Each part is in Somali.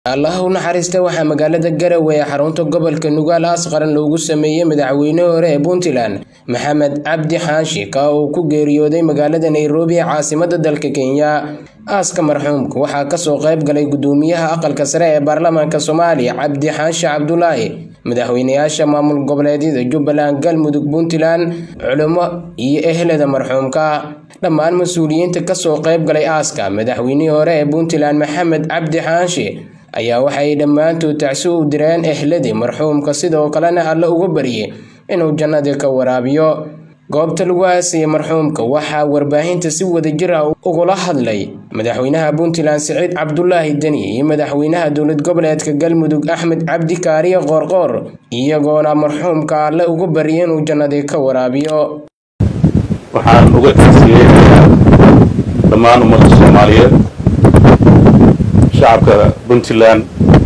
allaha u naxariista waxaa magaalada garowe ee xarunta gobolka nugaal aas qaran loogu sameeyey madaxweyne hore ee puntland maxamed cabdi xaashi ka uu ku geeriyooday magaalada nairobi ee caasimada dalka kenya aaska marxuumka waxaa kasoo qayb galay gudoomiyaha aqalka sare ee baarlamaanka soomaaliya cabdi xaashi cabdulaahi madaxweynayaasha maamul goboleedyada jubbaland galmudug puntland culimo iyo ehlada marxuumka dhammaan mas-uuliyiinta kasoo qayb galay aaska madaxweynihii hore ee puntland maxamed cabdi xaashi ayaa waxay dhammaantood tacsi u direen ehladii marxuumka sidoo kalena alle uga baryay inuu jannadii ka waraabiyo goobta lagu aasayay marxuumka waxaa warbaahinta si wadajir ah ugula hadlay madaxweynaha puntland siciid cabdulaahi deni iyo madaxweynaha dowlad goboleedka galmudug axmed cabdi kaariye qoorqoor iyagoona marxuumka alle uga baryay inuu jannadii ka waraabiyo waxaan uga tagsiyeynayaa dhammaan ummadda soomaaliyeed shacabka puntland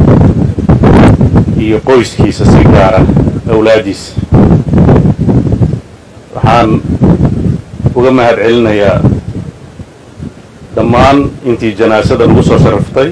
iyo qoyskiisa si gaara awlaadiisa waxaan uga mahad celinayaa dhammaan intii janaasada nagu soo sharaftay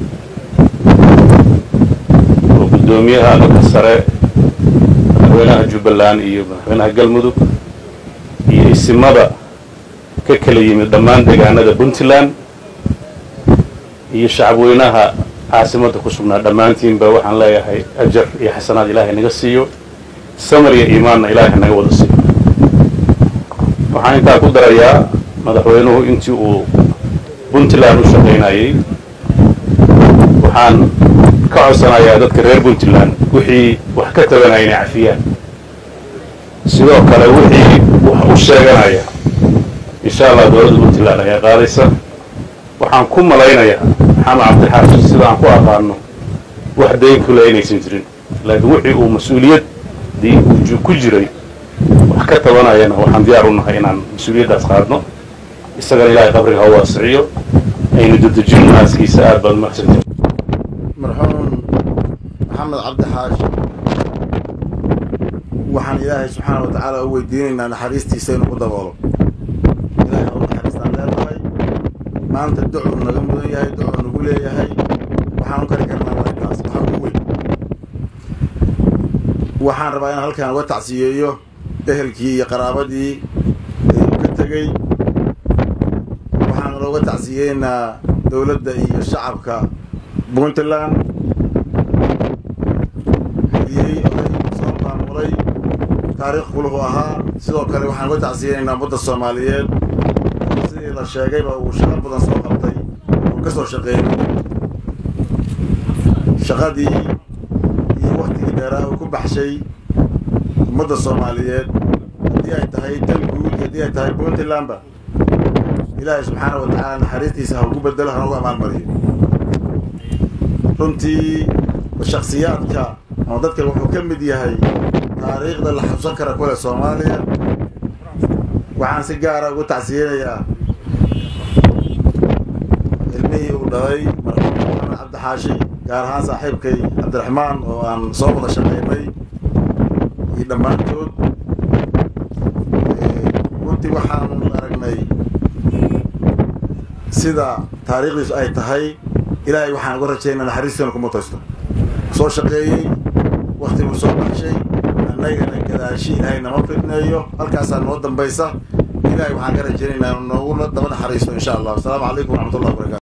oo guddoomiyaha aqalka sare madaxweynaha jubbaland iyo madaxweynaha galmudug iyo isimada ka kala yimid dhammaan deegaanada puntland iyo shacabweynaha caasimadda ku sugnaa dhammaantiinba waxaan leeyahay ajar iyo xasanaad ilaahay naga siiyo samar iyo iimaanna ilaahay naga wada siiyo waxaan intaa ku darayaa madaxweynuhu intii uu puntland u shaqaynayay waxaan ka codsanayaa dadka reer puntland wixii wax ka tabanaya inay cafiyaan sidoo kale wixii wax u sheeganaya insha allah dowladda puntland ayaa qaadaysa waxaan ku malaynayaa maxamed cabdixaashi sida aan ku aqaano wax dayn kule inaysan jirin laakiin wixii uu mas-uuliyaddii uu ku jiray wax ka tabanayana waxaan diyaar u nahay inaan mas-uuliyaddaas qaadno isagana ilaahay qabriga ha waasiciyo aynu dedejino naaskiisa aad baad mahadsantay marxuum maxamed cabdi xaashi waxaan ilaahay subxaana wa tacaala u weydiinaynaa naxariistiisa inuu ku daboolo ilahay ha u naxariistaan leedahay maanta ducuu naga mudan yahay ducuu nagu leeyahay waxaan u kari karnaa waa intaas waxaa ugu weyn waxaan rabaa inaan halkaan uga tacsiyeeyo ehelkii iyo qaraabadii uu ka tegey waxaan looga tacsiyeynaa dowladda iyo shacabka puntland hadiyey oday soo maamulay taariikh kuluhu ahaa sidoo kale waxaan uga tacsiyeynaynaa ummadda soomaaliyeed sidii la sheegayba uu shaqo badan soo qabtay uu ka soo shaqeeyey shaqadii iyo waktigii dheeraa uu ku baxshay ummadda soomaaliyeed haddii ay tahay tan guud haddii ay tahay puntlandba ilaahay subxaana wa tacaala naxariistiisa ha ugu bedelo hana ugu amaalmariyo runtii shaksiyaadka ama dadka wuxuu ka mid yahay taariikhda la xabsan kara kule soomaaliya waxaan si gaara ugu tacsiyeynayaa ilmihii uu dhalay marxuum maxamed cabdi xaashi gaar ahaan saaxiibkay cabdiraxmaan oo aan soo wada shaqaynay iyo dhammaantood runtii waxaanu aragnay sida taariikhdiisu ay tahay ilaahay waxaan uga rajaynaa naxariistiina ku mutaysto soo shaqeeyey waktiguu soo baxshay annagana gadaashi ilaahay nama fidneeyo halkaasaa noo dambaysa ilahay waxaan ka rajaynaynaa nooguna daba naxariisto insha allah asalaamu calaykum waraxmatullahi wabarakatu